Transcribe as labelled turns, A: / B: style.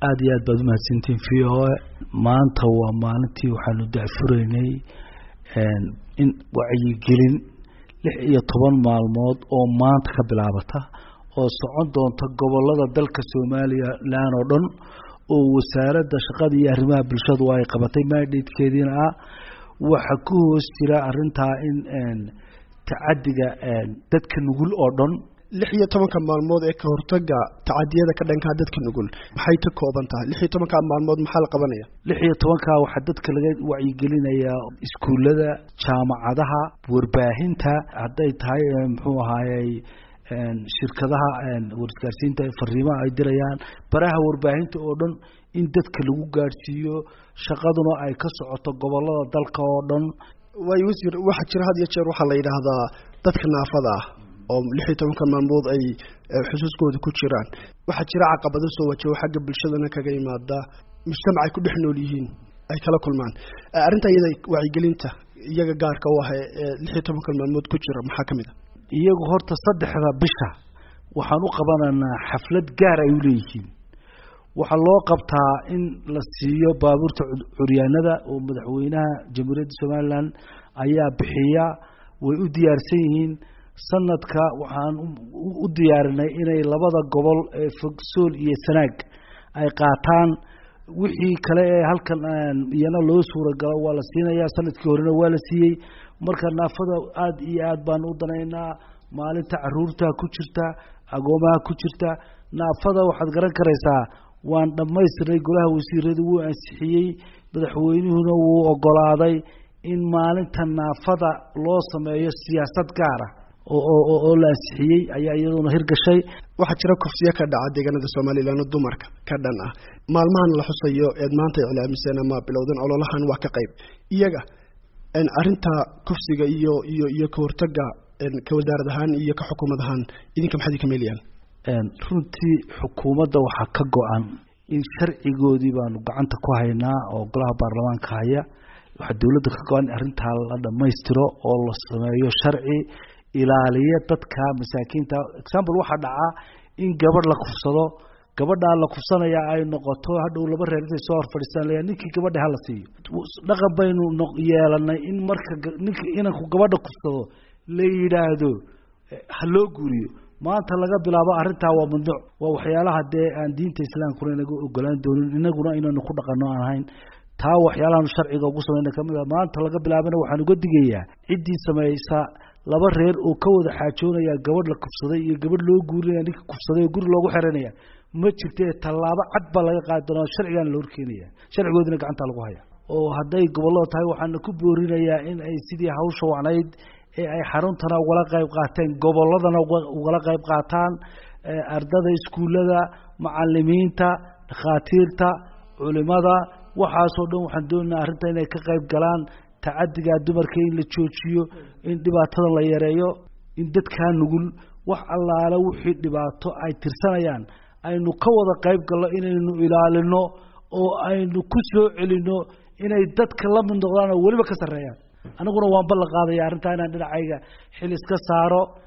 A: aada iyo aad baad umahadsantiin v o a maanta waa maalintii waxaanu dacfuraynay in wacyigelin lix iyo toban maalmood oo maanta ka bilaabata oo socon doonta gobolada dalka somalilan oo dhan oo wasaaradda shaqada iyo arrimaha bulshadu ay qabatay mandatekeediina ah waxa ku hoos jira arintaa in tacadiga dadka nugul oo dhan
B: lix iyo tobanka maalmood ee ka hortaga tacadiyada ka dhankaa dadka nugul maxay ka kooban tahay lix iyo tobanka maalmood maxaa la qabanaya
A: lix iyo tobanka waxaa dadka laga wacyigelinayaa iskuullada jaamacadaha warbaahinta hadday tahay muxuu ahaayey shirkadaha warisgaarsiinta fariimaha ay dirayaan baraha warbaahinta oo dhan in dadka lagu gaadhsiiyo shaqaduna ay ka socoto gobolada dalka oo dhan
B: waayo wasiir waxaa jira had iyo jeer waxaa la yidhaahdaa dadka naafada ah oo lix iyo tobanka maalmood ay xusuuskooda ku jiraan waxaa jira caqabado soo wajaho xagga bulshadana kaga yimaada mujtamac ay ku dhex nool yihiin ay kala kulmaan arrinta iyada wacyigelinta iyaga gaarka u ah ee lix iyo tobanka maalmood ku jira maxaa ka mid a
A: iyagu horta saddexda bisha waxaan u qabanaynaa xaflad gaar ay u leeyihiin waxaa loo qabtaa in la siiyo baabuurta curyaanada oo madaxweynaha jamhuuriyadda somalilan ayaa bixiya way u diyaarsan yihiin sanadka waxaan u diyaarinay inay labada gobol ee fogsool iyo sanaag ay qaataan wixii kale ee halkan iyana loo suuragalo waa la siinayaa sanadkii horena waa la siiyey marka naafada aada iyo aad baan u danaynaa maalinta caruurta ku jirta agoomaha ku jirta naafada waxaad garan karaysaa waan dhammaystirnay golaha wasiiradu wuu ansixiyey madaxweynuhuna wuu ogolaaday in maalinta naafada loo sameeyo siyaasad gaara oo la ansixiyey ayaa iyaduna hirgashay
B: waxaa jira kufsiyo ka dhaca deegaanada somalilan oo dumarka ka dhan ah maalmahan la xusayo eed maanta iclaamiseen ama bilowdan ololahan waa ka qayb iyaga arinta kufsiga iyo iyo iyo kahortaga ka wasaarad ahaan iyo ka xukuumad ahaan idinka maxaad ka meelayaan
A: runtii xukuumadda waxaa ka go-an in sharcigoodii baanu gacanta ku haynaa oo golaha baarlamaanka haya waxaa dowladda ka go-an in arrintaa la dhammaystiro oo la sameeyo sharci ilaaliya dadka masaakiinta example waxaa dhacaa in gabadh la kufsado gabadhaa la kufsanaya ay noqoto hadhow laba reer intay soo hor fadhiistaan la ninkii gabadha hala siiyo dhaqan baynu yeelanay in marka ninka inanku gabadha kufsado la yidhaahdo ha loo guuriyo maanta laga bilaabo arrintaa waa mamnuuc waa waxyaalaha dee aan diinta islaamkuna inaga ogolaan doonin inaguna inaynu ku dhaqano aan ahayn taa waxyaalahan sharciga ugu samayna kamid a maanta laga bilaabana waxaan uga digayaa ciddii samaysa laba reer oo ka wada xaajoonaya gabadh la kufsaday iyo gabadh loo guurinaya ninka kufsaday oo guri loogu xiranaya ma jirte tallaabo cad baa laga qaadi doonaa sharcigaana la horkeenaya sharcigoodina gacanta lagu haya oo hadday gobollada tahay waxaana ku boorinayaa in ay sidii hawsha wacnayd ee ay xaruntana ugala qayb qaateen gobolladana ugala qayb qaataan ardada iskuullada macalimiinta dhakhaatiirta culimada waxaasoo dhan waxaan doonaynaa arrinta inay ka qayb galaan tacadiga dumarka in la joojiyo in dhibaatada la yareeyo in dadkaa nugul wax allaale wixii dhibaato ay tirsanayaan aynu ka wada qayb galno inaynu ilaalino oo aynu ku soo celino inay dadka la mid noqdaan oo weliba ka sarreeyaan aniguna waan ballan qaadaya arrintaa inaan dhinacayga xil iska saaro